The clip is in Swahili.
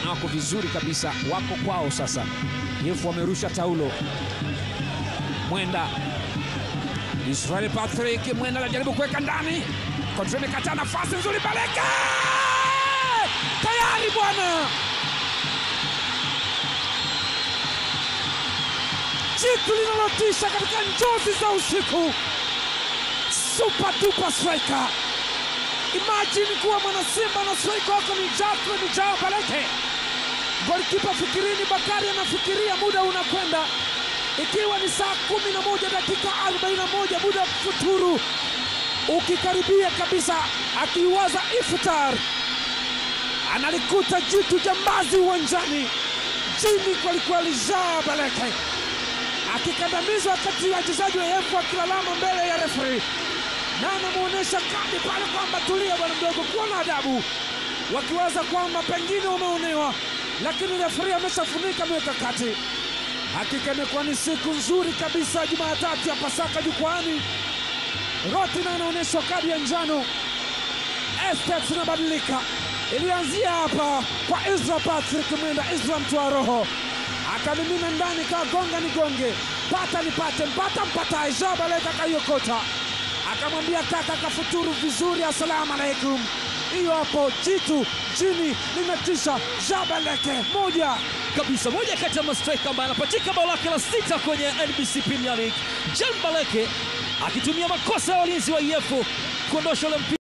na wako vizuri kabisa, wako kwao sasa. Yefu wamerusha taulo. Mwenda Israel Patrick Mwenda anajaribu kuweka ndani, kontra imekataa, nafasi nzuri, Baleke tayari bwana, jitu linalotisha katika njozi za usiku, super duper striker. Imagine kuwa mwana Simba na striker wako ni Jafre ni Jao Baleke. Golikipa fikirini, Bakari anafikiria muda unakwenda, ikiwa ni saa kumi na moja dakika 41 muda wa futuru ukikaribia kabisa, akiwaza iftar, analikuta jitu jambazi uwanjani, chini kwelikweli, Jao Baleke akikandamizwa wakati wachezaji wa Yefu wakilalama mbele ya referi na anamwonyesha kadi pale kwamba tulia bwana mdogo, kuwa na adabu, wakiwaza kwamba pengine wameonewa, lakini referi ameshafunika miweka kati. Hakika imekuwa ni siku nzuri kabisa, Jumatatu ya Pasaka jukwani. Rotina anaonyeshwa kadi ya njano, Estex inabadilika. Ilianzia hapa kwa Isra Patrick Mwenda, Isra mtoa roho akamimina ndani, kagonga nigonge, pata nipate, mpata mpatae, Jean Baleke akaiokota akamwambia kaka kafuturu vizuri, assalamu alaikum. Hiyo hapo jitu chini linatisha. Jean Baleke moja kabisa, moja kati ya mastrika ambaye anapachika bao lake la sita kwenye NBC Premier League, Jean Baleke akitumia makosa ya walinzi wa EF kuondosha ule mpira.